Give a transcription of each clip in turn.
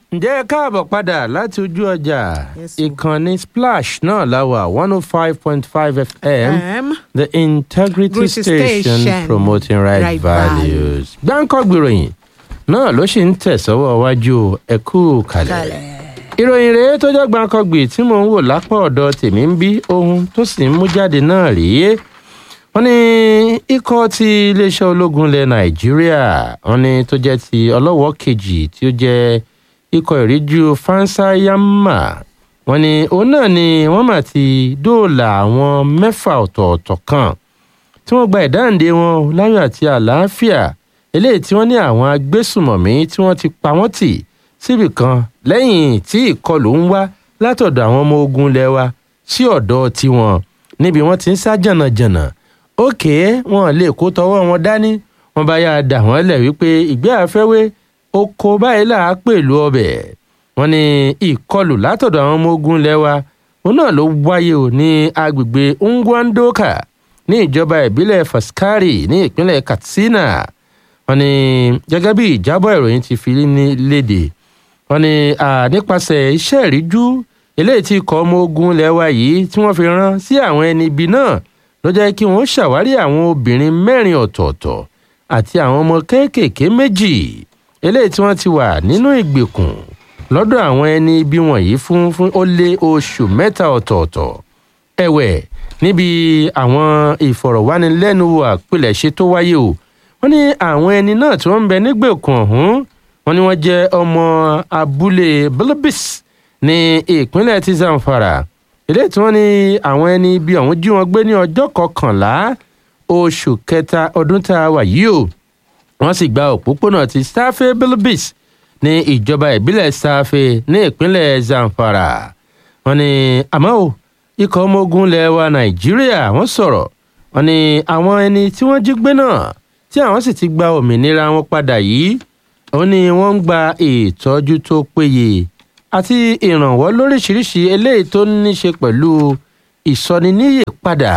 ǹjẹ́ ẹ káàbọ̀ padà láti ojú ọjà Yes, o. ìkànnì splash náà láwà one oh five point five fm Um, the integrity Integrity station, Station, promoting right, right values. gbáǹkọ́ gbìròyìn náà ló sì ń tẹ̀sọ́wọ́ wájú ẹ̀kú kalẹ̀. ìròyìn rèé tó jẹ́ gbàǹkangbì tí mò ń wò lápá ọ̀dọ̀ tèmi ń bí ohun tó sì ń mú jáde náà rèé wọ́n ní ikọ̀ ti iléeṣẹ́ ológun ilẹ̀ nàìjíríà wọ́n ní tó jẹ́ ti ọlọ́wọ́ kejì tí ó jẹ́ ikọ̀ ìríjú fansayama wọ́n ní òun náà ni wọ́n mà ti dóòlà àwọn mẹ́fà ọ̀tọ̀ọ̀tọ̀ kan tí wọ́n gba ìdáǹdè wọn láyọ̀ àti àlàáfíà eléyìí tí wọ́n ní àwọn agbésùmọ̀mí tí wọ́n ti pa wọ́n tì síbì kan lẹ́yìn tí ìkọlù ń wá látọ̀dọ̀ àwọn ọmọ ogun ilẹ̀ wa sí ọ̀dọ̀ tiwọn níbi wọ́n ti ń sá jànàjànà òkè wọn lè kó tọwọ́ wọn dání wọn bá yáa dà wọ́n lẹ̀ wípé ìgbé àfẹ́wé oko báyìí là á pèlú ọbẹ̀ wọ́n ní ìkọlù látọ̀dọ̀ àwọn ọmọ ogun ilẹ̀ wa òun náà ló wáyé o ní agbègbè ngwandoka ní ìjọba ìbílẹ̀ faskari ní ìpínlẹ̀ katsina wọ́n ní gẹ́gẹ́ bí ìjábọ̀ ìròyìn ti fi ní léde wọ́n ní à, nípasẹ̀ iṣẹ́ ìríjú eléyìí tí ikọ̀ ọmọ ogun ilẹ̀ wa yìí tí wọ́n fi rán sí àwọn ẹni ibi náà ló jẹ́ kí wọ́n ṣàwárí àwọn obìnrin mẹ́rin ọ̀tọ̀ọ̀tọ̀ àti àwọn ọmọ kéékèèké méjì eléyìí tí wọ́n ti wà nínú ìgbèkùn lọ́dọ̀ àwọn ẹni ibi wọ̀nyí fún fún ó lé oṣù mẹ́ta ọ̀tọ̀ọ̀tọ̀ ẹ̀wẹ̀ níbi àwọn ìfọ̀rọ̀wánilẹ́nuwò àpilẹ̀ṣe tó wáyé o wọ́n ní àwọn ẹni náà tí wọ́n ń bẹ nígbèkùn ọ̀hún wọ́n ní wọ́n jẹ́ ọmọ abúlé bilbis ní ìpínlẹ̀ ti zamfara eléyìí tí wọ́n ní àwọn ẹni ibi ọ̀hún jí wọn gbé ní ọjọ́ kọkànlá oṣù kẹta ọdún tá a wà yìí o wọ́n sì gba òpópónà ti sáfé bilbis ní ìjọba ìbílẹ̀ sáfé ní ìpínlẹ̀ zamfara wọ́n ní àmọ́ o ikọ̀ ọmọ ogun ilẹ̀ wa nàìjíríà wọ́n sọ̀rọ̀ wọ́n ní àwọn ẹni tí wọ́n jí gbé náà tí àwọn sì ti gba òmìnira wọn padà yìí ó ní wọ́n ń gba ìtọ́jú tó péye àti ìrànwọ́ lóríṣiríṣi eléyìí tó ní ṣe pẹ̀lú ìsọniníyè padà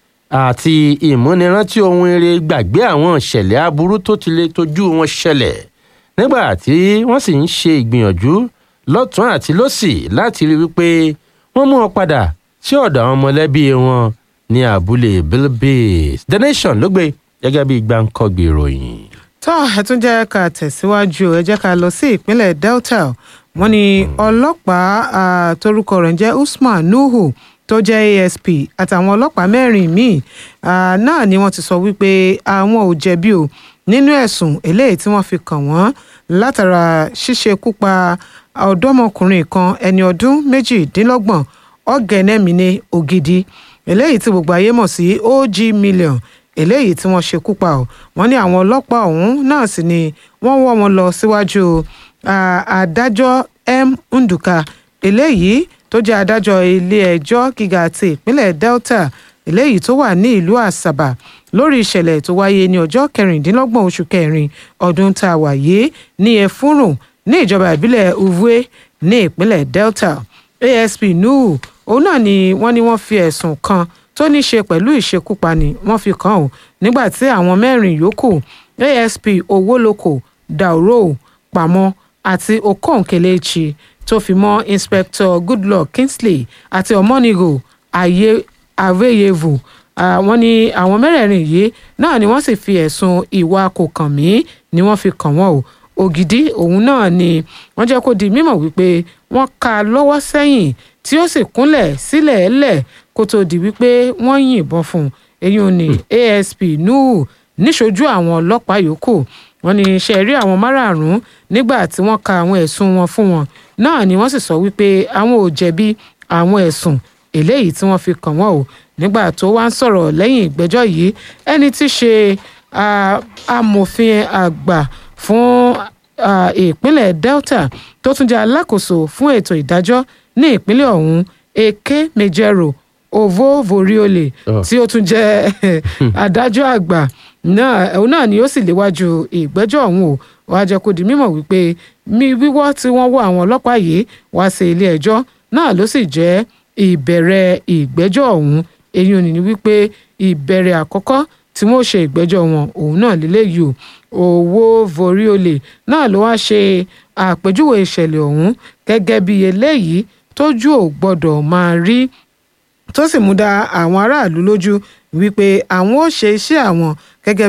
àti ìmúnirántí ohun eré gbàgbé àwọn ìṣẹ̀lẹ̀ aburú tó ti lè tojú wọn ṣẹlẹ̀ nígbà tí wọ́n sì ń ṣe ìgbìyànjú lọ́tún àti lọ́sì láti rí wípé wọ́n mú wọn padà sí ọ̀dọ̀ àwọn mọ̀lẹ́bí wọn ní abúlé bilbis the nation ló gbé gẹ́gẹ́ bí gbàǹkọ́gbì ìròyìn. tó ẹ tún jẹ́ ká tẹ̀síwájú ẹ jẹ́ ká lọ sí ìpínlẹ̀ delta wọ́n ní ọlọ́pàá ah, torúkọ rẹ̀ ń jẹ́ usman nuhu tó jẹ́ asp àtàwọn ọlọ́pàá mẹ́rin míì ah, náà ni wọ́n ti sọ wípé àwọn ò jẹ̀bi o nínú ẹ̀sùn eléyìí tí wọ́n fi kàn wọ́n látara ṣíṣekúpa ọ̀dọ́mọkùnrin kan ẹni ọdún méjìdínlọ́gbọ̀n ọ̀gẹ̀nẹ́mìnì ògidì eléyìí tí gbogbo ayé mọ̀ sí og million eléyìí tí wọ́n ṣekú pa ọ́ wọ́n ní àwọn ọlọ́pàá ọ̀hún náà sì ni wọ́n wọ́ wọn lọ síwájú ah, adájọ́ m nduka eléyìí tó jẹ́ adájọ́ ilé-ẹjọ́ gíga ti ìpínlẹ̀ delta eléyìí tó wà ní ìlú àsàbà lórí ìṣẹ̀lẹ̀ tó wáyé ní ọjọ́ kẹrìndínlọ́gbọ̀n oṣù kẹrin ọdún tá a wà yìí ní efurun ní ìjọba ìbílẹ̀ uvue ní ìpínlẹ̀ delta asp nuhu òun náà ni wọ́n ní wọ́n fi ẹ̀sùn kan tó ní ṣe pẹ̀lú ìṣekúpani wọ́n fi kàn ó nígbà tí àwọn mẹ́rin yòókù asp owóloko dauro pamọ́ àti okon kelechi tó fi mọ́ inspector goodluck kingsley àti omonigo ayé aveyevu Ah, wọ́n ní àwọn mẹ́rẹ̀ẹ̀rin yìí náà ni wọ́n sì fi ẹ̀sùn ìwà kò kàn mí ni wọ́n fi kàn wọ́n o ògidì òun náà ni wọ́n jẹ́ kó di mímọ̀ wípé wọ́n ká a lọ́wọ́ sẹ́yìn tí ó sì kúnlẹ̀ sílẹ̀ ẹlẹ̀ kó tó di wípé wọ́n yìnbọn fún un eyín ni asp nuhu níṣojú àwọn ọlọ́pàá yòókù wọ́n ní ṣe rí àwọn márààrún nígbà tí wọ́n ka àwọn ẹ̀sùn wọn fún wọn náà ni wọ́n sì sọ wípé àwọn ò jẹ̀bi àwọn ẹ̀sùn eléyìí tí wọ́n fi kàn wọ́n o nígbà tó wá ń sọ̀rọ̀ lẹ́yìn ìgbẹ́jọ́ yìí ẹni tí í ṣe ah, amòfin àgbà fún ah, ìpínlẹ̀ delta tó tún jẹ́ alákòóso fún ètò ìdájọ́ ní ìpínlẹ̀ ọ̀hún eke mejero ovo voriole Oh. tí ó tún jẹ́ adájọ́ àgbà náà òun náà ni ó sì léwájú ìgbẹ́jọ́ ọ̀hún o wàá jẹ́ kó di mímọ̀ wípé mi wíwọ́ tí wọ́n wọ́ àwọn ọlọ́pàá yìí wá sí ilé ẹjọ́ náà ló sì jẹ́ ìbẹ̀rẹ̀ ìgbẹ́jọ́ ọ̀hún èyí ò ní ní wípé ìbẹ̀rẹ̀ àkọ́kọ́ tí tí wọ́n ṣe ìgbẹ́jọ́ wọn òun náà lélẹ́yìí o owó voríolè náà ló wá ṣe àpèjúwe ìṣẹ̀lẹ̀ ọ̀hún gẹ́gẹ́ bí eléyìí tójú ò gbọ́dọ̀ máa rí tó sì mú dá àwọn aráàlú lójú wípé àwọn ó ṣe iṣẹ́ àwọn gẹ́gẹ́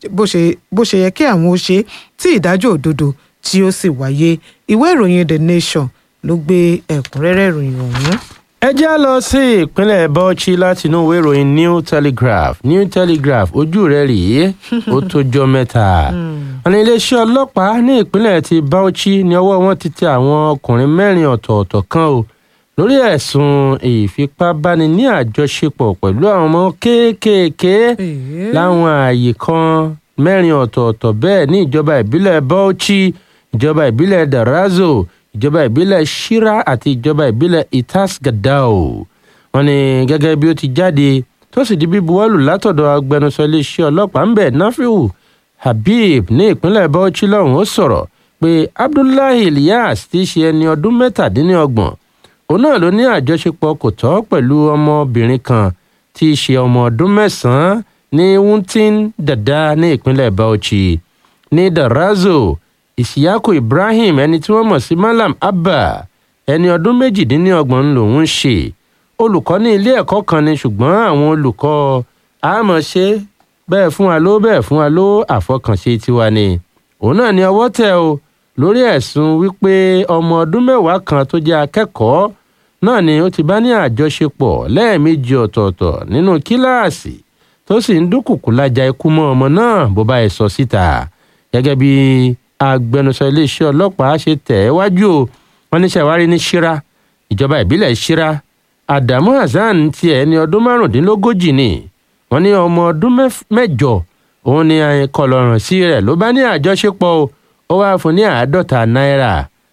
bó ṣe yẹ kí àwọn ó ṣe tí ìdájọ́ òdodo tí ó sì wáyé ìwé ìròyìn the nation ló gbé ẹ̀kúnrẹ́rẹ́ ìròyìn ọ̀hún. ẹ já lọ sí ìpínlẹ̀ bauchi láti inú ìwé ìròyìn new telegraph new telegraph ojú rẹ̀ rèé ó tójọ́ mẹ́ta wọn ní iléeṣẹ́ ọlọ́pàá ní ìpínlẹ̀ ti bauchi ní ọwọ́ wọn ti tẹ àwọn ọkùnrin mẹ́rin ọ̀tọ̀ọ̀tọ̀ kan o lórí ẹ̀sùn ìfipábáni ní àjọṣepọ̀ pẹ̀lú àwọn ọmọ kéékèèké láwọn ààyè kan mẹ́rin ọ̀tọ̀ọ̀tọ̀ bẹ́ẹ̀ ní ìjọba ìbílẹ̀ bauchi ìjọba ìbílẹ̀ darazo ìjọba ìbílẹ̀ shira àti ìjọba ìbílẹ̀ itas gadao wọn ní gẹ́gẹ́ bí ó ti jáde tó sì di bíbuwọ́lù látọ̀dọ̀ agbẹnusọ iléeṣẹ́ ọlọ́pàá ń bẹ̀ nafiu habib ní ìpínlẹ̀ bauchi lọ́hùn ó sọ̀rọ̀ pé abdullahi ilyas ti ṣe ẹni ọdún mẹ́tàdínlọ́gbọ̀n òun náà ló ní àjọṣepọ̀ kò tọ́ pẹ̀lú ọmọbìnrin kan tí í ṣe ọmọ ọdún mẹ́sàn-án ní wuntin dada ní ìpínlẹ̀ bauchi ní darazo ìsìyàkó ibrahim ẹni tí wọ́n mọ̀ sí malam abba ẹni ọdún méjìdínlọ́gbọ̀n lòún ṣe olùkọ́ ní ilé ẹ̀kọ́ kan ni ṣùgbọ́n àwọn olùkọ́ àmọ̀ ṣe bẹ́ẹ̀ fún wa ló bẹ́ẹ̀ fún wa ló àfọkànṣe tiwa ni òun náà ní ọwọ́ tẹ̀ o lórí ẹ̀sùn wípé ọmọ ọdún mẹ́wàá kan tó jẹ́ akẹ́kọ̀ọ́ náà ni ó ti bá ní àjọṣepọ̀ lẹ́ẹ̀mejì ọ̀tọ̀ọ̀tọ̀ nínú kíláàsì tó sì ń dúnkùkù lájà ikú mọ́ ọmọ náà bó bá ẹ̀ sọ síta gẹ́gẹ́ bí agbẹnusọ iléeṣẹ́ ọlọ́pàá ṣe tẹ̀ ẹ́ wájú o wọ́n ní ṣàwárí ní ṣíra ìjọba ìbílẹ̀ ṣíra adamu hasan tiẹ̀ ní ọdún márùndínlógójì ni wọ́n ní ọmọ ọdún mẹ́jọ òun ni kọlọ̀ràn sí rẹ̀ ló bá ní àjọṣepọ̀ o ó wáá fún ní àádọ́ta náírà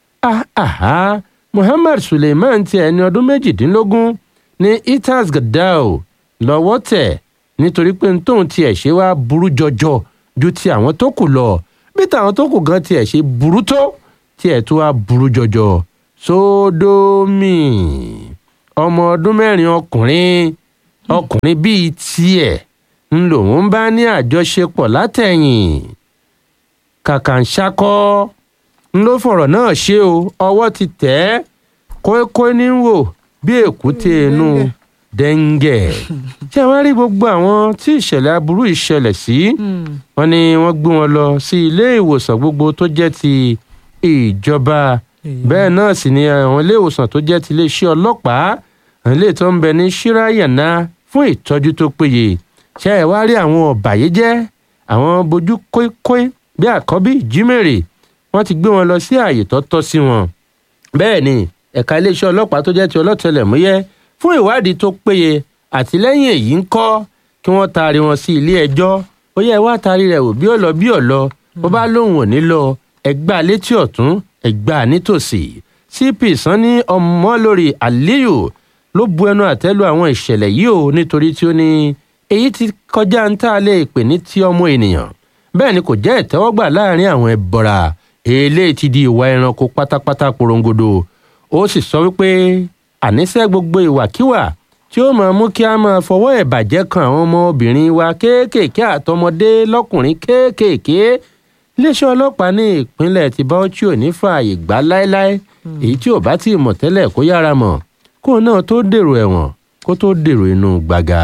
ahaha muhammad suleiman tiẹ̀ ní ọdún méjìdínlógún ní itas gadao lọ́wọ́ tẹ̀ nítorí pé n tóun tiẹ̀ ṣe wá burú jọjọ ju ti àwọn tó kù lọ bí tàwọn tó kù gan tiẹ̀ ṣe burú tó tiẹ̀ tó wá burú jọjọ sódómì ọmọ ọdún mẹ́rin ọkùnrin ọkùnrin bíi tiẹ̀ ń lòun bá ní àjọṣepọ̀ látẹ̀yìn kàkànṣákọ́ ń ló fọ̀rọ̀ náà ṣe o ọwọ́ ti tẹ̀ ẹ́ kókó ní wò bí èkúté inú dẹ́ńgẹ̀ ṣé wàá rí gbogbo àwọn tí ìṣẹ̀lẹ̀ aburú ìṣẹ̀lẹ̀ sí wọn ni wọ́n gbé wọn lọ sí ilé ìwòsàn gbogbo tó jẹ́ ti ìjọba bẹ́ẹ̀ náà sì ni àwọn ilé ìwòsàn tó jẹ́ ti iléeṣẹ́ ọlọ́pàá àwọn ilé tó ń bẹ ní ṣíráyàná fún ìtọ́jú tó péye ṣé ẹ wá rí àwọn ọ̀bàyéjẹ́ àwọn bojú kóíkóí bí àkọ́bí ìjímèrè wọ́n ti gbé wọn lọ sí ààyè tó tọ́ sí wọn bẹ́ẹ̀ ni ẹ̀ka iléeṣẹ́ ọlọ́pàá tó jẹ́ ti ọlọ́tẹlẹ̀múyẹ́ fún ìwádìí tó péye àtìlẹ́yìn èyí ń kọ́ kí wọ́n taari wọn sí ilé ẹjọ́ ó yẹ wá taari rẹ̀ wò bí ó lọ bí ó lọ bó bá lóun ò ní lọ ẹgbàá létí ọ̀tún ẹgbàá nítòsí cp sanni ọmọlórí aliyu ló bu ẹnu àtẹ́lu àwọn ìṣẹ̀lẹ̀ yìí o nítorí tí ó ní èyí ti kọjá ń tá a lè pè ní ti ọmọ ènìyàn bẹ́ẹ̀ ni kò jẹ́ ìtẹ́wọ́gbà láàrin àwọn ẹbọra eléyìí ti di ìwà ẹranko pátápátá porongodo ó sì sọ wípé àníṣe gbogbo ìwàkiwà tí ó máa mú kí a máa fọwọ́ ẹ̀bàjẹ́ kan àwọn ọmọbìnrin wa kéékèèké àtọmọdé lọ́kùnrin kéékèèké iléeṣẹ́ ọlọ́pàá ní ìpínlẹ̀ ti Bauchi ò ní fààyè gbà láéláé èyí tí ò bá tí ì mọ̀ tẹ́lẹ̀ kó yára mọ̀ kó náà tó dèrò ẹ̀wọ̀n kó tó dèrò inú gbàgà.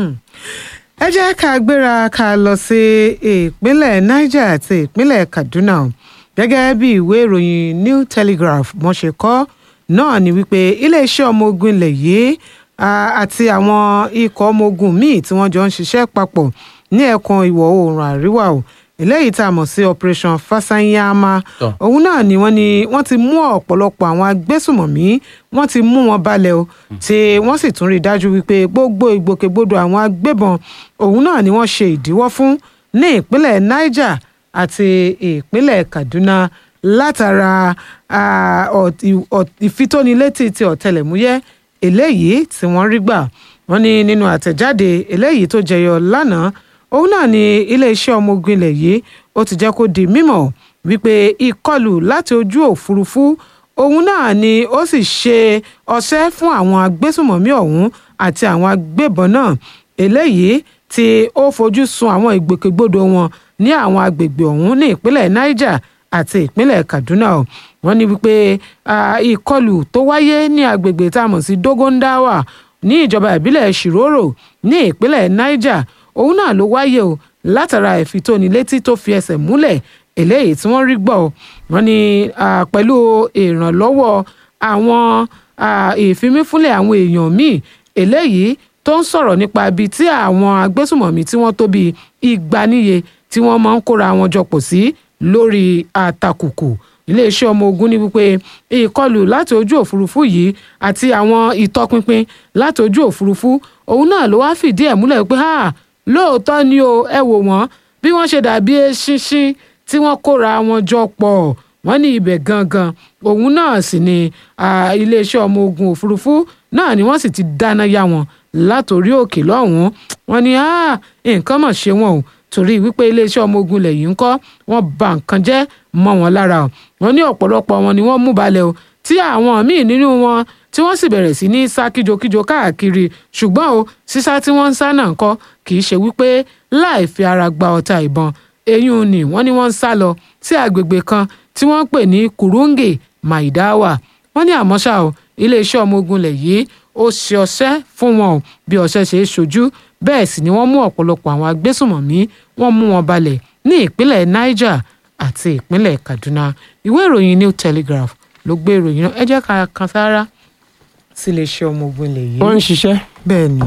ẹ jẹ́ ká gbéra ká lọ sí ìpínlẹ̀ Niger àti ìpínlẹ̀ Kaduna gẹ́gẹ́ bí ìwé ìròyìn New Telegraph wọ́n ṣe kọ náà ni wípé iléeṣẹ́ ọmọ ogun ilẹ̀ yìí àti àwọn ikọ̀ ọmọ ogun míì tí wọ́n jọ ń ṣiṣẹ́ papọ̀ ní ẹkùn ìwọ̀ oòrùn àríwá o eléyìí tá a mọ̀ sí operation fasanyama òun náà ni wọ́n ní wọ́n ti mú ọ̀pọ̀lọpọ̀ àwọn agbésùmọ̀mí wọ́n ti mú wọn balẹ̀ o tí wọ́n sì tún rí i dájú wípé gbogbo ìgbòkègbodò àwọn agbébọn òun náà ni wọ́n ṣe ìdíwọ́ fún ní ìpínlẹ̀ Niger àti ìpínlẹ̀ Kaduna látara ìfitónilétí ti ọ̀tẹlẹ̀múyẹ́ eléyìí tí wọ́n rí gbà wọ́n ní nínú àtẹ̀jáde eléyìí tó jẹyọ lánàá òun náà ni iléeṣẹ́ ọmọ ogun ilẹ̀ yìí ó ti jẹ́ kó di mímọ̀ wípé ìkọlù láti ojú òfurufú òun náà ni ó sì ṣe ọṣẹ́ fún àwọn agbésùmọ̀mí ọ̀hún àti àwọn agbébọn náà eléyìí tí ó fojú sun àwọn ìgbòkègbodò wọn ní àwọn agbègbè ọ̀hún ní ìpínlẹ̀ niger àti ìpínlẹ̀ kaduna o wọ́n ní wípé ìkọlù tó wáyé ní agbègbè tá a mọ̀ sí dogondawa ní ìjọba ìbílẹ̀ shiroro ní ìpínlẹ̀ niger òun náà ló wáyé o látara ìfitónilétí tó fi ẹsẹ̀ múlẹ̀ eléyìí tí wọ́n rí gbọ́ wọ́n ní pẹ̀lú ìrànlọ́wọ́ àwọn ìfimífúnlẹ̀ àwọn èèyàn míì eléyìí tó ń sọ̀rọ̀ nípa ibi tí àwọn agbésùmọ̀mí tí wọ́n tó bí igba níye tí wọ́n máa ń kóra wọn jọpọ̀ sí lórí àtàkùkù iléeṣẹ́ ọmọ ogun ní wípé ìkọlù láti ojú òfurufú yìí àti àwọn ìtọpinpin láti ojú òfurufú òun náà ló wáá fìdí ẹ̀ múlẹ̀ pé lóòótọ́ ni o ẹ wò wọ́n bí wọ́n ṣe dàbí eṣinṣin tí wọ́n kóra wọn jọ pọ̀ wọ́n ní ibẹ̀ gangan òun náà sì ni iléeṣẹ́ ọmọ ogun òfurufú náà ni wọ́n sì ti dáná yá wọn látòrí òkè lọ́hùn-ún wọ́n ní nǹkan mọ̀ ṣe wọn o torí wípé iléeṣẹ́ ọmọ ogun ilẹ̀ yìí ń kọ́ wọ́n bà nǹkan jẹ́ mọ́ wọn lára o wọ́n ní ọ̀pọ̀lọpọ̀ wọn ni wọ́n mú balẹ̀ o tí àwọn míì nínú wọn tí wọ́n sì bẹ̀rẹ̀ sí ní sá kíjokíjo káàkiri ṣùgbọ́n o sísá tí wọ́n ń sá náà ń kọ́ kì í ṣe wípé láì fi ara gba ọta ìbọn eyín ni wọ́n ní wọ́n ń sá lọ sí àgbègbè kan tí wọ́n ń pè ní kurunge maidawa wọ́n ní àmọ́ ṣá o iléeṣẹ́ ọmọ ogun ilẹ̀ yìí ó ṣe ọṣẹ́ fún wọn o bí ọṣẹ́ ṣe é ṣojú bẹ́ẹ̀ sì ni wọ́n mú ọ̀pọ̀lọpọ̀ àwọn agbésùmọ̀mí wọ́n mú wọn balẹ̀ ní ìpínlẹ̀ niger àti ìpínlẹ̀ kaduna ìwé ìròyìn new telegraph ló gbé ìròyìn náà ẹ jẹ́ ká kan sára sí iléeṣẹ́ ọmọ ogun ilẹ̀ yìí. wọ́n ń ṣiṣẹ́. bẹ́ẹ̀ ni.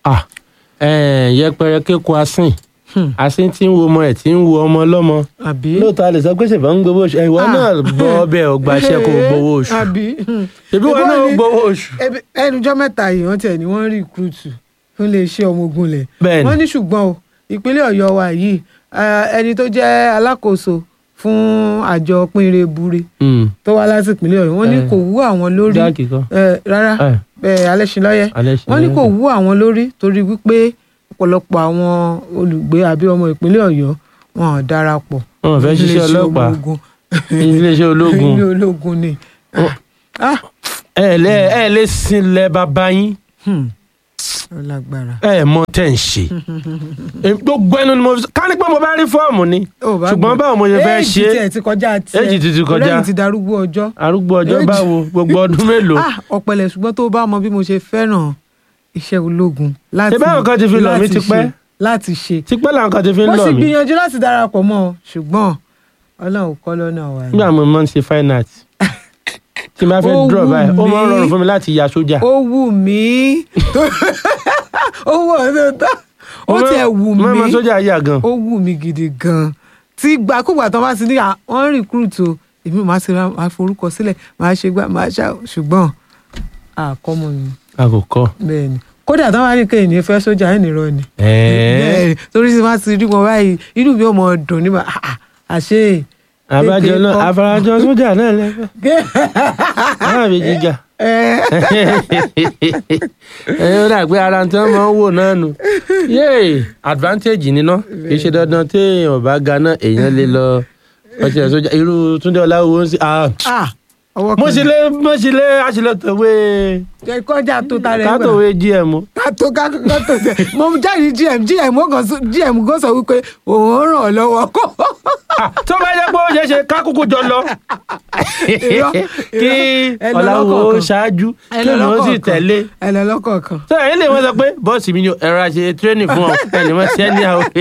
yẹpẹrẹ kéko asín asín tí ń wo ọmọ ẹ̀ tí ń wo ọmọ ọlọ́mọ àbí. lóòótọ́ a lè sọ pé ṣèbá ń gbowó oṣù ìwọ náà bọ́ ọbẹ̀ ọgbàṣẹ́ kó gbowó oṣù àbí. ṣèbí wọn náà gbowó oṣù. ẹnujọ́ mẹ́ta yìí wọ́n tẹ̀ ni wọ́n rí kúrútù fún iléeṣẹ́ ọmọ ogun ilẹ̀. Bẹ́ẹ̀ni. wọ́n ní ṣùgbọ́n o ìpínlẹ̀ ọ̀yọ́ wa yìí ẹni tó jẹ́ alákòóso fún àjọ pínire bure tó wá láti ìpínlẹ̀ ọ̀yọ́ wọ́n ní kò wú àwọn lórí jáàkì kan. Eh, rárá Eh. eh, alẹ́sìnlọ́yẹ Alẹ́ṣinlọ́yẹ. wọ́n ní kò wú àwọn lórí torí wípé ọ̀pọ̀lọpọ̀ àwọn olùgbé àbí ọmọ ìpínlẹ̀ ọ̀yọ́ wọn ò darapọ̀ Wọn ò fẹ́ ṣiṣẹ́ iléeṣẹ́ ọmọ ọlọ́pàá. ogun. iléeṣẹ́ ológun ilé ológun ni. Ah, ẹ lẹ ẹ lè sinlẹ̀ bàbá yín hmm, ó lágbára. ẹ mọ tẹ̀ ń ṣe Èmi gbogbo ẹnu ni mo fi sọ ká ní pé mo bá rí fọ́ọ̀mù ni Ó bá ṣùgbọ́n gbọ́. báwo mo ṣe fẹ́ Éèjì ṣe tiẹ̀ ti kọjá tiẹ̀ Éèjì ti ti kọjá. lẹ́yìn ti darúgbó ọjọ́. arúgbó ọjọ́ Éèjì. báwo gbogbo ọdún mélòó Ah, ọ̀pẹ̀lẹ̀ ṣùgbọ́n tó bá mọ bí mo ṣe fẹ́ràn iṣẹ́ ológun láti Ṣé báwọn kan ti fi lọ̀ mí láti tipẹ́? ṣe- láti ṣe. tipẹ́ làwọn kan ti fi ń mo lọ sì mí gbìyànjú láti darapọ̀ mọ́ ọ ṣùgbọ́n ọlọ́run kọ́ lọ́nà wa ni. nígbà mo máa ń ṣe fine art tí n bá fẹ́ Ó draw wù báyìí ó máa ń mí. rọrùn fún mi láti ya sójà ó wù mí ó wù ọ́ lóòótọ́ ó Mo máa- tiẹ̀ wù mo máa ń mọ mí sójà yà gan ó wù mí gidi gan tí gbàkúgbà tán bá ti ní à, wọ́n recruit o èmi máa ṣe máa forúkọ sílẹ̀ máa ṣe gbà máa ṣá ṣùgbọ́n àkọ́mọ mi a kò kọ́ bẹ́ẹ̀ ni kódà tán bá ní kéèyàn ní fẹ́ sójà ẹ̀ nìrọ̀ ni ẹ̀ẹ́ bẹ́ẹ̀ ni torí tí wọ́n ti rí wọn báyìí inú mi ò mọ̀ dùn nígbà àṣé abájọ kékeré náà kọ́. afarajọ sójà náà lẹ́fẹ̀ẹ́ náà fi jíjà ẹ ẹ ó dà pé ara tí wọn máa ń wò náà nù yéè advantage níná kì í ṣe dandan téèyàn bá ga náà èèyàn lè lọ ọtí ẹ sójà irú túndé ọláwó ń sí ah ah ọwọ́ mo kan sì lé mo sì lé àṣìlẹ tòwé jẹ́ kọjá tó ta rẹ̀ gbà. kátòwé gm kátó kátó tẹ mo jáde gm gm ó kàn sọ- gm kò sọ wípé òun ràn ọ́ lọ́wọ́ kó Ah, tó bá yẹ pé ó ṣeé ṣe kákúkú jọ lọ Irọ́, kí irọ́, ẹ lọ ọláwó lọ́kọ̀ọ̀kan. ṣáájú ẹ kí lọ òun sì lọ́kọ̀ọ̀kan. tẹ̀lé ẹ lọ lọ́kọ̀ọ̀kan. sọ èyí lè wọ́n sọ pé bọ́ọ̀sì mi ni ẹ̀rọ àṣẹ tírénì fún ọ ẹni wọ́n ṣẹ́ ní àwọn.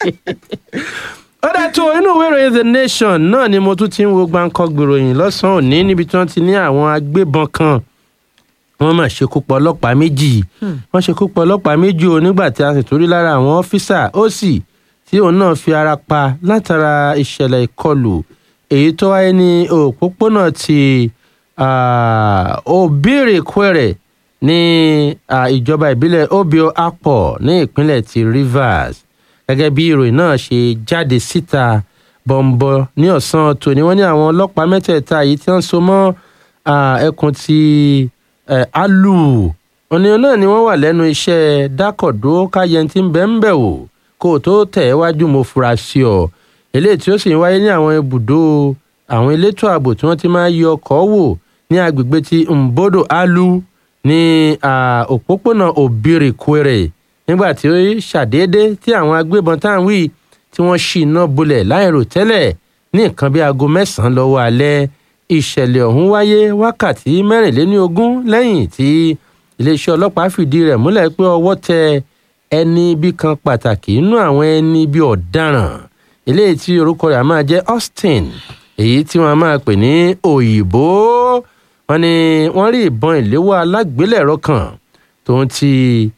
ó dá tó inú ìwé ìròyìn the nation náà ni mo tún ti ń wo gbáǹkọ́ gbèròyìn lọ́sàn-án òní níbi tí wọ́n ti ní àwọn agbébọn kan wọ́n mà ṣekú pa ọlọ́pàá méjì wọ́n ṣekú pa ọlọ́pàá méjì o nígbà tí a sì torí lára àwọn ọ́fíìsà ó sì tí òun náà fi ara pa látara ìṣẹ̀lẹ̀ ìkọlù èyí tó wáyé ní òpópónà ti ah, Obirekwere ní ah, ìjọba ìbílẹ̀ Obio Apo ní ìpínlẹ̀ ti Rivers gẹ́gẹ́ bí ìròyìn náà ṣe jáde síta bọ̀m̀bọ̀ ní ọ̀sán tòní wọ́n ní àwọn ọlọ́pàá mẹ́tẹ̀ẹ̀ta yìí tí wọ́n so mọ́ ah, ẹkùn ti eh, Alu ònìyàn náà ni wọ́n wà lẹ́nu iṣẹ́ dákọ̀dó káyẹntì ń bẹ́ ń bẹ̀ wò kó o tó tẹ̀ ẹ́ wájú mo fura sí ọ eléyìí tí ó sì ń wáyé ní àwọn ibùdó àwọn elétò ààbò tí wọ́n ti máa ń yọ ọkọ̀ wò ní agbègbè ti Mbodo Alu ní ah, òpópónà Obirekwere nígbà tí ó ṣàdédé tí àwọn agbébọn tá à ń wí tí wọ́n ṣí iná bolẹ̀ láìrò tẹ́lẹ̀ ní nǹkan bí aago mẹ́sàn-án lọ́wọ́ alẹ́ ìṣẹ̀lẹ̀ ọ̀hún wáyé wákàtí mẹ́rìnléníogún lẹ́yìn tí iléeṣẹ́ ọlọ́pàá fìdí rẹ̀ múlẹ̀ pé ọwọ́ tẹ ẹni ibi kan pàtàkì nínú àwọn ẹni ibi ọ̀daràn eléyìí tí orúkọ rẹ̀ máa jẹ́ Austin èyí tí wọ́n máa pè ní òyìnbó wọ́n ní wọ́n rí ìbọn ìléwọ́ alágbélẹ̀rọ kan tó ń ti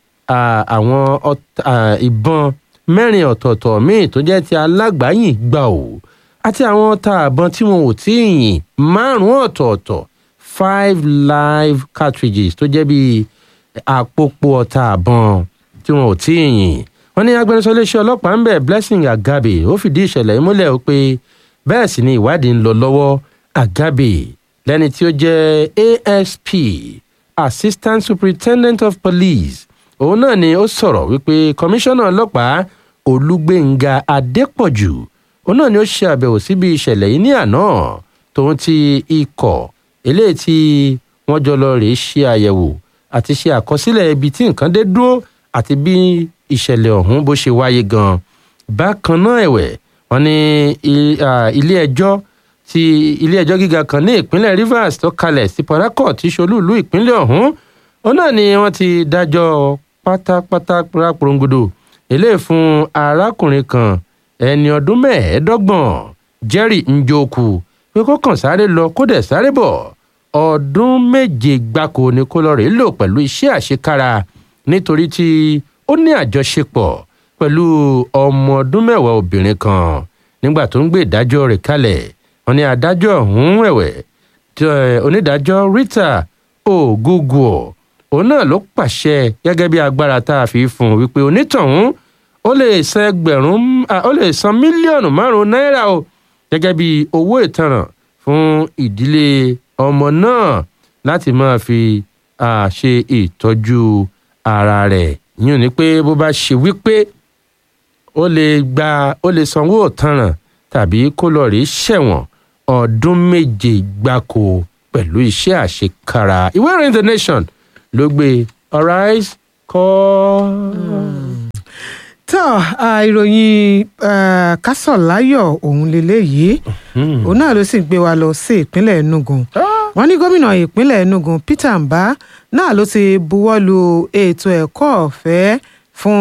àwọn ìbọn mẹ́rin ọ̀tọ̀ọ̀tọ̀ míì tó jẹ́ ti alágbáyìn gbà ó àti àwọn ọta àbọn tí wọn ò tí ì yìn márùn-ún ọ̀tọ̀ọ̀tọ̀ five live cartridges tó jẹ́ bíi àpòpọ̀ ọta àbọn tí wọn ò tí ì yìn wọ́n ní agbẹnusọ iléeṣẹ́ ọlọ́pàá ń bẹ̀ Blessing Agabe ó fìdí ìṣẹ̀lẹ̀ yìí múlẹ̀ ó pé bẹ́ẹ̀ sì ni ìwádìí ń lọ lọ́wọ́ Agabe lẹ́ni tí ó jẹ́ ASP Assistant Superintendent of Police òun náà ni ó sọ̀rọ̀ wípé kọmíṣánná ọlọ́pàá Olúgbénga Adépọ̀jù òun náà ni ó ṣe àbẹ̀wò síbi ìṣẹ̀lẹ̀ yìí ní àná tòun ti ikọ̀ eléyìí tí wọ́n jọ lọ rèé ṣe àyẹ̀wò àti ṣe àkọsílẹ̀ ibi tí nǹkan dé dúró àti bí ìṣẹ̀lẹ̀ ọ̀hún bó ṣe wáyé gan bákan náà ẹ̀wẹ̀ wọ́n ní ilé ẹjọ́ ti ilé ẹjọ́ gíga kan ní ìpínlẹ̀ Rivers tó kalẹ̀ sí Port Harcourt tí ṣolúùlú ìpínlẹ̀ ọ̀hún òun náà ni wọ́n ti dájọ́ pátápátá ráporongodo eléyìí fún arákùnrin kan ẹni ọdún mẹ́ẹ̀ẹ́dọ́gbọ̀n Jerry Njoku pé kó kàn sáré lọ kó dẹ̀ sáré bọ̀ ọdún méje gbáko ni kó lọ rèé lò pẹ̀lú iṣẹ́ àṣekára nítorí tí ó ní àjọṣepọ̀ pẹ̀lú ọmọ ọdún mẹ́wàá obìnrin kan nígbà tó ń gbé ìdájọ́ rẹ̀ kalẹ̀ wọ́n ní adájọ́ ọ̀hún ẹ̀wẹ̀ onídàájọ́ Rita Oguguo òun náà ló pàṣẹ gẹ́gẹ́ bí agbára tá a fi fún un wípé onítọ̀hún ó lè san ẹgbẹ̀rún ó lè san mílíọ̀nù márùn-ún náírà o gẹ́gẹ́ bí owó ìtanràn fún ìdílé ọmọ náà láti máa fi ṣe ìtọ́jú ara rẹ̀ yín ni pé bó bá ṣe wípé ó lè gba ó lè sanwó ìtanràn tàbí kó lọ rí ṣẹ̀wọ̀n ọdún méje gbáko pẹ̀lú iṣẹ́ àṣekára ìwé ìròyìn The Nation ló gbé arise call. tó ìròyìn kásọ̀láyọ̀ òun lélẹ́yìí òun náà ló sì gbé wa lọ sí ìpínlẹ̀ Enugu wọ́n ní gómìnà ìpínlẹ̀ Enugu Peter Mbah náà ló ti buwọ́ lu ètò ẹ̀kọ́ ọ̀fẹ́ fún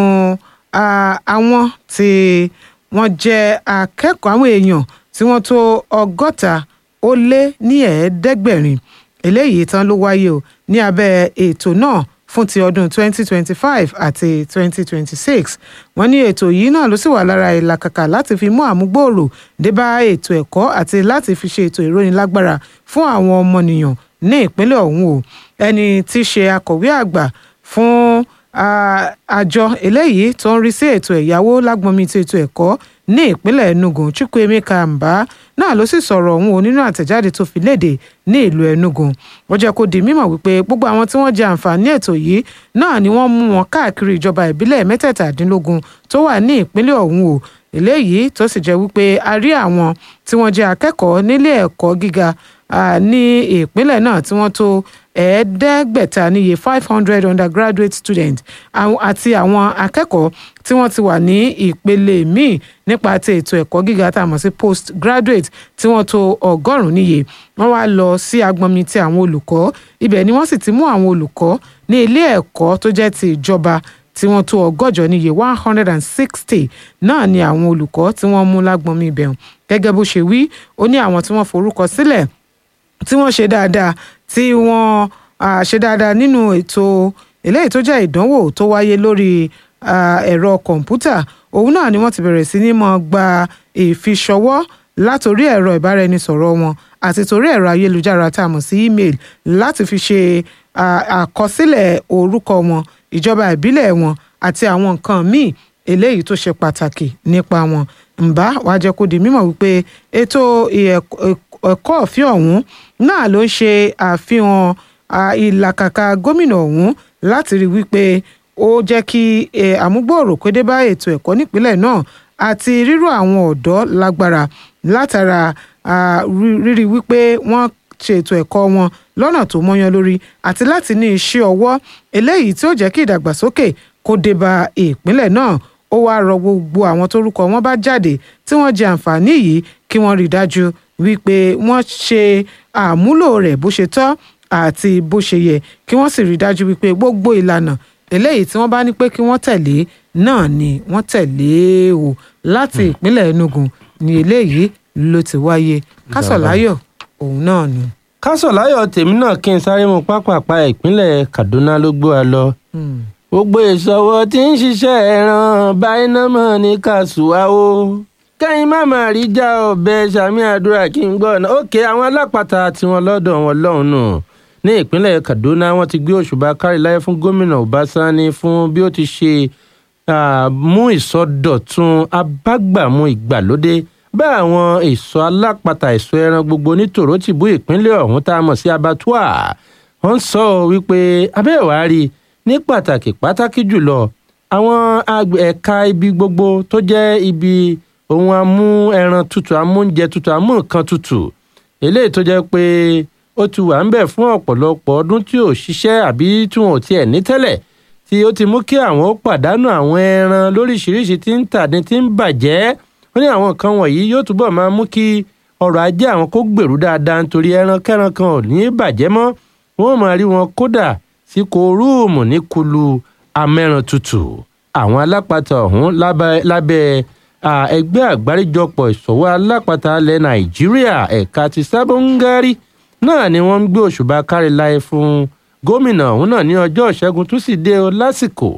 àwọn tí wọ́n jẹ́ akẹ́kọ̀ọ́ àwọn èèyàn tí wọ́n tó ọgọ́ta ó lé ní ẹ̀ẹ́dẹ́gbẹ̀rin eléyìí tán ló wáyé o ní abẹ́ ètò náà fún ti ọdún 2025 àti 2026 wọ́n ní ètò yìí náà ló sì wà lára ìlàkàkà láti fi mú àmúgbòòrò dé bá ètò ẹ̀kọ́ àti láti fi ṣe ètò ìrónilágbára fún àwọn ọmọnìyàn ní ìpínlẹ̀ ọ̀hún o ẹni tí í ṣe akọ̀wé àgbà fún àjọ eléyìí tó ń rí sí ètò ẹ̀yáwó lágbọ́nmi ti ètò ẹ̀kọ́ ní ìpínlẹ̀ Enugu Chukwuemeka Mbah náà ló sì sọ̀rọ̀ ọ̀hún o nínú àtẹ̀jáde tó fi léde ní ìlú Enugu ó jẹ́ kó di mímọ̀ wípé gbogbo àwọn tí wọ́n jẹ àǹfààní ètò yìí náà ni wọ́n mú wọn káàkiri ìjọba ìbílẹ̀ mẹ́tẹ̀ẹ̀tàdínlógún tó wà ní ìpínlẹ̀ ọ̀hún o eléyìí tó sì jẹ́ wípé a rí àwọn tí wọ́n jẹ́ akẹ́kọ̀ọ́ nílé ẹ̀kọ́ gíga ní ìpínlẹ̀ náà tí wọ́n tó ẹ̀ẹ́dẹ́gbẹ̀ta níye five hundred undergraduate students àti àwọn akẹ́kọ̀ọ́ tí wọ́n ti wà ní ìpele míì nípa ti ètò ẹ̀kọ́ gíga tá a mọ̀ sí post graduate tí wọ́n tó ọgọ́rùn-ún níye wọ́n wá lọ sí agbọnmi ti àwọn olùkọ́ ibẹ̀ ni wọ́n sì ti mú àwọn olùkọ́ ní ilé ẹ̀kọ́ tó jẹ́ ti ìjọba tí wọ́n tó ọgọ́jọ níye one hundred and sixty náà ni àwọn olùkọ́ tí wọ́n mú lágbọnmi ibẹ̀ gẹ́gẹ́ bó ṣe wí ó ní àwọn tí wọ́n forúkọ sílẹ̀ tí wọ́n ṣe dáadáa tí wọ́n ṣe dáadáa nínú ètò eléyìí tó jẹ́ ìdánwò tó wáyé lórí ẹ̀rọ kọ̀ǹpútà òun náà ni wọ́n ti bẹ̀rẹ̀ sí ní mọ́ gba ìfiṣọwọ́ látòrí ẹ̀rọ ìbáraẹnisọ̀rọ̀ wọn àti torí ẹ̀rọ ayélujára tá a mọ̀ sí email láti fi ṣe àkọsílẹ̀ orúkọ wọn ìjọba ìbílẹ̀ wọn àti àwọn nǹkan míì eléyìí tó ṣe pàtàkì nípa wọn Mbah wàá jẹ́ kó di mímọ̀ wípé ètò ẹ̀kọ́ ọ̀fẹ́ ọ̀hún náà ló ń ṣe àfihàn ìlàkàkà gómìnà ọ̀hún láti rí wípé ó jẹ́ kí àmúgbòòrò kó dé bá ètò ẹ̀kọ́ nípínlẹ̀ náà àti ríró àwọn ọ̀dọ́ lágbára látara rírí wípé wọ́n ṣe ètò ẹ̀kọ́ wọn lọ́nà tó mọ́yán lórí àti láti ní iṣẹ́ ọwọ́ eléyìí tí ó jẹ́ kí ìdàgbàsókè kó dé bá ìpínlẹ̀ náà ó wáá rọ gbogbo àwọn tórúkọ wọn bá jáde tí wọ́n jẹ àǹfààní yìí kí wọ́n rí i dájú wípé wọ́n ṣe àmúlò rẹ̀ bó ṣe tọ́ àti bó ṣe yẹ kí wọ́n sì rí i dájú wípé gbogbo ìlànà eléyìí tí wọ́n bá ní pé kí wọ́n tẹ̀lé náà ni wọ́n tẹ̀lé o láti ìpínlẹ̀ Enugu ni eléyìí ló ti wáyé kásọ̀láyọ̀ òun náà ni. kásọ̀láyọ̀ tèmi náà kí n sáré mu pápápá ìpínlẹ̀ Kaduna ló gbé wa lọ gbogbo ìṣòwò tí ń ṣiṣẹ́ ẹran báyìí náà mọ̀ ní kàṣùwà o kẹ́yìn má má rí já ọ̀bẹ sàmì àdúrà kí n gbọ́ ọ̀nà òkè àwọn alápàtà tiwọn lọ́dọ̀ wọn lọ́hùn nù ní ìpínlẹ̀ Kaduna wọ́n ti gbé òṣùbà káríláyé fún gómìnà Ọbásáni fún bí ó ti ṣe mú ìsọdọ̀tun abágbàmú ìgbàlódé bá àwọn ìsọ alápàtà ìsọ ẹran gbogbo ní tòrótìbú ìpínlẹ̀ ọ̀hún tá a mọ̀ sí abattoir wọ́n sọ wípé abẹ́ẹ̀wárí ní pàtàkì pàtàkì jùlọ àwọn ẹ̀ka ibi gbogbo tó jẹ́ ibi ohun amú ẹran tutù amóúnjẹ tutù amú nǹkan tutù eléyìí tó jẹ́ pé ó ti wà ń bẹ̀ fún ọ̀pọ̀lọpọ̀ ọdún tí ò ṣiṣẹ́ àbí tí wọn ò tiẹ̀ ní tẹ́lẹ̀ tí ó ti mú kí àwọn ó pàdánù àwọn ẹran lóríṣiríṣi tí ń tà ní tí ń bàjẹ́ ó ní àwọn nǹkan wọ̀nyí yóò túbọ̀ máa mú kí ọrọ̀ ajé àwọn kó gbèrú dáadáa nítorí ẹran kẹran kan ò ní bàjẹ́ mọ́ wọn ò máa rí wọn kódà sí kòrúùmù ní kulu amẹ́ran tutù àwọn alápatà ọ̀hún lábẹ́ ẹgbẹ́ àgbáríjọpọ̀ ìṣòwò alápatà ilẹ̀ nàìjíríà ẹ̀ka ti sábóńgárì náà ni wọ́n ń gbé òṣùbà kárí láyé fún gómìnà ọ̀hún náà ní ọjọ́ ìṣẹ́gun túsídéé lásìkò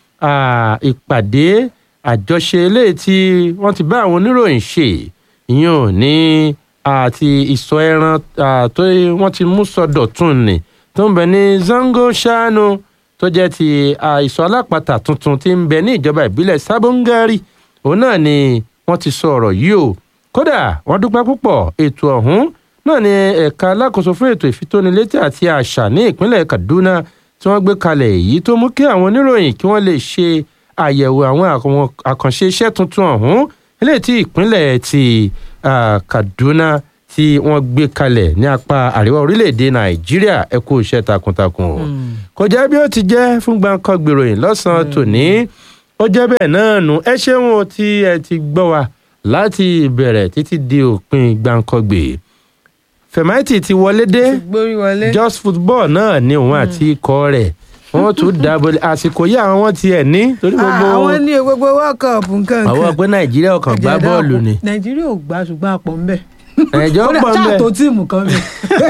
ìpàdé àjọṣe eléyìí tí wọ́n ti bá àwọn oníròyìn ṣe ìyẹn ò ní àti ìsọ ẹran tó wọ́n ti mú sọdọ̀tun ni tó ń bẹ ní zango shanu tó jẹ́ ti ìsọ alápatà tuntun tí ń bẹ ní ìjọba ìbílẹ̀ sábóńgárì òun náà ni wọ́n ti sọ ọ̀rọ̀ yìí o kódà wọ́n dúpẹ́ púpọ̀ ètò ọ̀hún náà ni ẹ̀ka alákòóso fún ètò ìfitónilétí àti àṣà ní ìpínlẹ̀ Kaduna tí wọ́n gbé kalẹ̀ èyí tó mú kí àwọn oníròyìn kí wọ́n lè ṣe àyẹ̀wò àwọn àkànṣe iṣẹ́ tuntun ọ̀hún eléyìí tí ìpínlẹ̀ ti Kaduna tí wọ́n gbé kalẹ̀ ní apá àríwá orílẹ̀-èdè Nàìjíríà ẹ kú iṣẹ́ takuntakun o kò jẹ́ bí ó ti jẹ́ fún gbàǹkan gbèròyìn lọ́sàn-án tòní ó jẹ́ bẹ́ẹ̀ náà nù ẹ ṣeun tí ẹ ti gbọ́ wa láti ìbẹ̀rẹ̀ títí di òpin gbàǹkangbè fẹ̀máìtì ti wọlé dé just football náà ni òun àti ikọ̀ rẹ̀ wọ́n tún dábò àsìkò yìí àwọn wọn tiẹ̀ ní torí gbogbo àwọn ní gbogbo world cup nǹkan kan àwọn pé nàìjíríà ò kàn gbá bọ́ọ̀lù ni nàìjíríà ò gbá ṣùgbọ́n àpọ̀ ń bẹ̀ ẹ̀jọ̀ pọ̀ ń bẹ̀ ṣáà tó tíìmù kan bẹ̀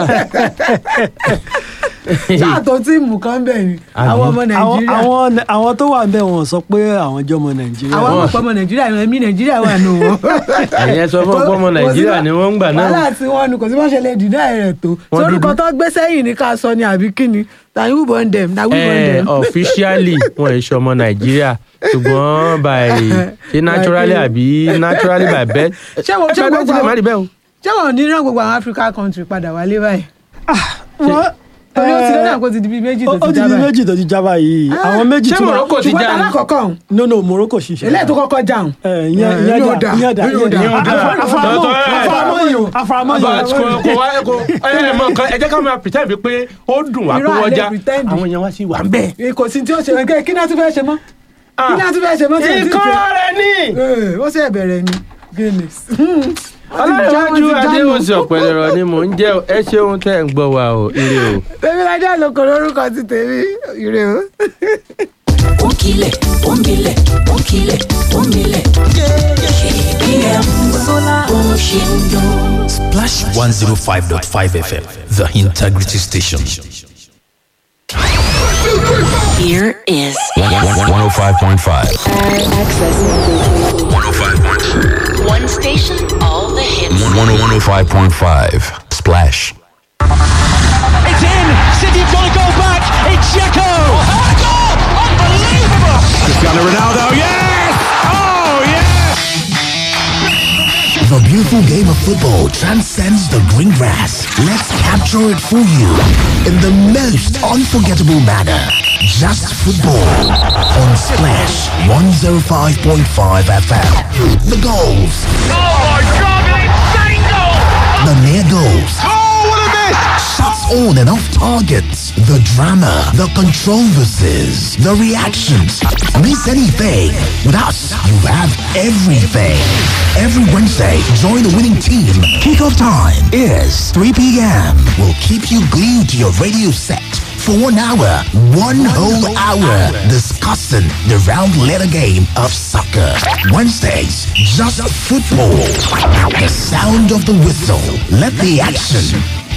ṣáà tó tíìmù kan bẹ̀ ni àwọn ọmọ nàìjíríà àwọn àwọn tó wà ń bẹ̀ wọ́n sọ pé àwọn jẹ́ ọmọ nàìjíríà. àwọn ọmọ ọmọ nàìjíríà ẹ̀mí nàìjíríà wà nù wọn. ẹ̀yẹ sọ fún ọmọ nàìjíríà ni wọ́n ń gbà náà. wàhálà tí wọ́n nu kò sí wọ́n ṣe lè dìdá rẹ̀ tó sórúkọ tó gbé sẹ́yìn ní ká sọ ni àbí kíni na we born them na we born them. officially wọn ò ṣe ọmọ nàìjíríà ṣùgbọ́n by ṣe naturally àbí naturally by birth. ṣé wọn ṣé gbogbo àwọn ṣé wọn ní rán gbogbo àwọn Africa country padà wálé báyìí. wọ́n torí ó ti lọ́dọ̀ àpò ti di bíi méjì tó ó ti ti já di báyìí. méjì tó ti já báyìí àwọn méjì ṣé tí Morocco ti ṣùgbọ́n já tá ni? alákọ̀ọ́kọ́ ọ̀hún no no Morocco ṣiṣẹ́. eléyìí tó kọ́kọ́ já ọ̀hún. ẹ ìyẹn ìyẹn yóò dà dà, ìyẹn dà yóò dà. ìyẹn dà Yóò dà. afaramọ Tọ́tọ́ ẹ̀. afaramọ yìí afaramọ but yìí. kò kò wá kò ẹ mọ nǹkan ẹ jẹ́ ká máa pretend pé ó dùn wá pé Irọ́ wọ́n àlẹ́ já pretend. àwọn èèyàn wá sí wà ń bẹ̀. kò sí tí ó ṣe ẹ kí náà tún fẹ́ ṣe mọ́ kí náà tún fẹ́ ṣe mọ́ tí ò tí ì ìkọ́ ṣe. rẹ̀ ní. Ee, ó sì bẹ̀rẹ̀ ni guinness. ọlọ́runwájú adéwòsì ọ̀pẹ̀lẹ̀rọ̀ ni mò ń jẹ́ o. ẹ ṣeun tẹ́ ń gbọ́ wa o ire o. tèmi lajá lóko lórúkọ ti tèmi ire o. Onkile, omile, onkile, omile. KBM Sola Oshindo. Splash 105.5 FM, the integrity station. Here is 105.5. access. 105.5. One station, all the hits. 105.5. Splash. It's in. City have got to go back. It's Checo. Oh, goal! Unbelievable. Cristiano Ronaldo. Yes. Oh yes. The beautiful game of football transcends the green grass. Let's capture it for you in the most unforgettable manner. Just football on Splash 105.5 FM. The goals, Oh my God! It's Dango. the near goals, Oh what a miss! shots on and off target, the drama, the controversies, the reactions. Miss anything? With us, you have everything. Every Wednesday, join the winning team. Kickoff time is 3 p.m. We'll keep you glued to your radio set for one hour, one whole hour, discussing the round letter game of soccer. Wednesdays, just football. The sound of the whistle. Let the action